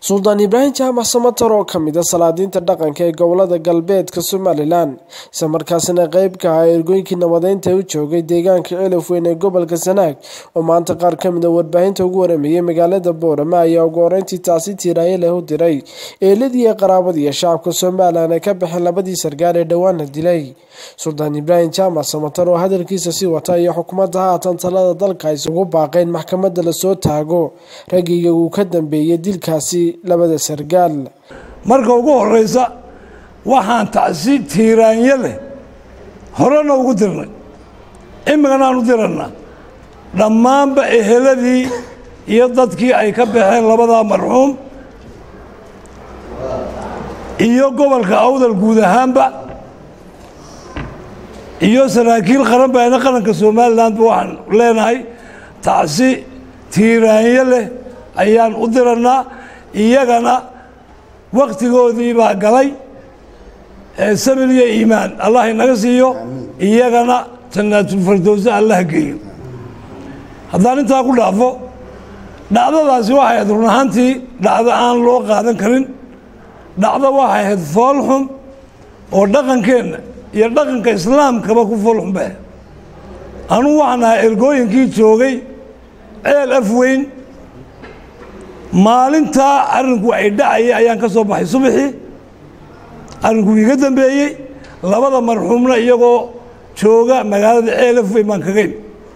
suldaan ibraahim jaamac samatar oo kamid a salaadiinta dhaqanka ee gobolada galbeedka somalilan isla markaasina qeyb ka ahaa ergooyinkii nabadeynta u joogay deegaanka elif weyn ee gobolka sanaag oo maanta qaar kamid a warbaahinta ugu warameeyey magaalada boorama ayaa ugu horeyntii taasi tiiraaye leh u diray eeladii iyo qaraabadii iyo shacabka somalilan ay ka baxeen labadii sargaal ee dhowaana dilay suldaan ibraahim jaamac samatar oo hadalkiisa sii wata iyo xukuumadda haatan talada dalka ay isugu baaqeen maxkamadda lasoo taago raggiga uu ka dambeeyey dilkaasi labada sargaal marka ugu horeysa waxaan tacsi tiiraanyo leh horena ugu dirnay imikana aan u dirannaa dhammaanba eheladii iyo dadkii ay ka baxeen labadaa marxuum iyo gobolka awdal guud ahaanba iyo saraakiil qaran baana qaranka somalilandba waxaan leenahay tacsi tiiraanyo leh ayaan u dirannaa iyagana wakhtigoodii baa galay samir iyo iimaan allah inaga siiyo iyagana jannaatulfardowse allah geeyo haddaan intaa ku dhaafo dhacdadaasi waxay ahayd run ahaantii dhacdo aan loo qaadan karin dhacdo waxay ahayd foolxum oo dhaqankeenna iyo dhaqanka islaamkaba ku foolxum ba anugu waxaan ahaa ergooyinkii joogay ceel af weyn maalintaa arrinku ay dhacayay ayaan ka soo baxay subaxii arrinku iiga dambeeyey labada marxuumna iyagoo jooga magaalada ceel af weyn baan kagayn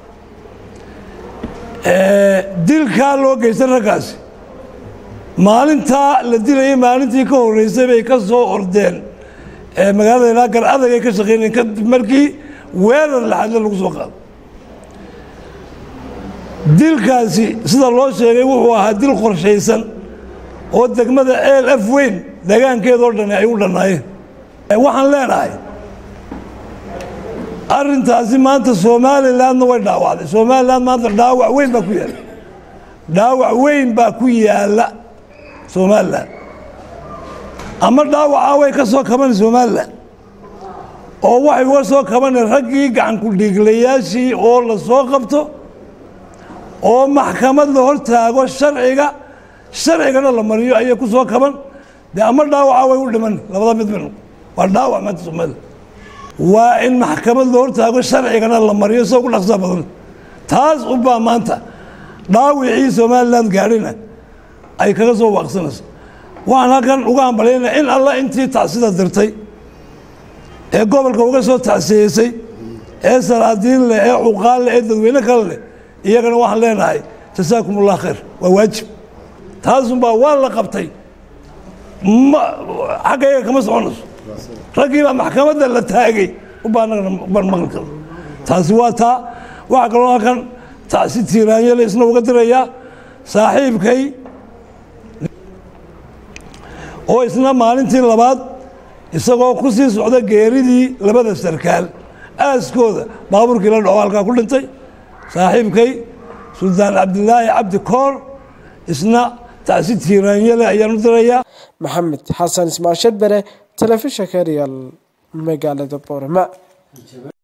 dilkaa loo geystay raggaasi maalintaa la dilayay maalintii ka horreysay bay ka soo ordeen magaalada ilaa gar adag ay ka shaqeynayeen kadib markii weerar laxadle lagu soo qaado dilkaasi sida loo sheegay wuxuu ahaa dil qorshaysan oo degmada ceel af weyn degaankeedoo dhan ay u dhannaayeen waxaan leenahay arrintaasi maanta somalilandna way dhaawacday somaliland maanta dhaawac weyn baa ku yaalla dhaawac weyn baa ku yaalla somalilan ama dhaawacaa way ka soo kabanay somalilan oo waxay uga soo kabanay raggii gacanku dhiiglayaashii oo la soo qabto oo maxkamad la hor taago sharciga sharcigana la mariyo ayay ku soo kaban dee ama dhaawaca way u dhiman labada mid mid waa dhaawac maanta somalilan waa in maxkamad la hor taago sharcigana la mariyo soo ku dhaqsaa badan taas unbaa maanta dhaawicii somaliland gaadhina ay kaga soo waaqsanayso waxaan halkan uga hambalyaynaa in alla intii tacsida dirtay ee gobolka uga soo tacsiyeysay ee salaadiin leh ee cuqaal leh ee dadweyne kale leh iyagana waxaan leenahay jasaakum ullah khayr waa waajib taasunbaa waa la qabtay xagga iyaga kama soconayso raggiibaa maxkamadda la taagay ubaa anagana ban maqli karo taasi waa taa waxaa kaloo halkan tacsi tiiraanyale isna uga dirayaa saaxiibkay oo isna maalintii labaad isagoo ku sii socda geeridii labada sarkaal aaskooda baabuurkii la dhaco halkaa ku dhintay saaxiibkay suldaan cabdilaahi cabdi koor isna tacsi tiiraanyale ayaan u dirayaa maxamed xasan ismaashad bere telefishinka real magaalada boorama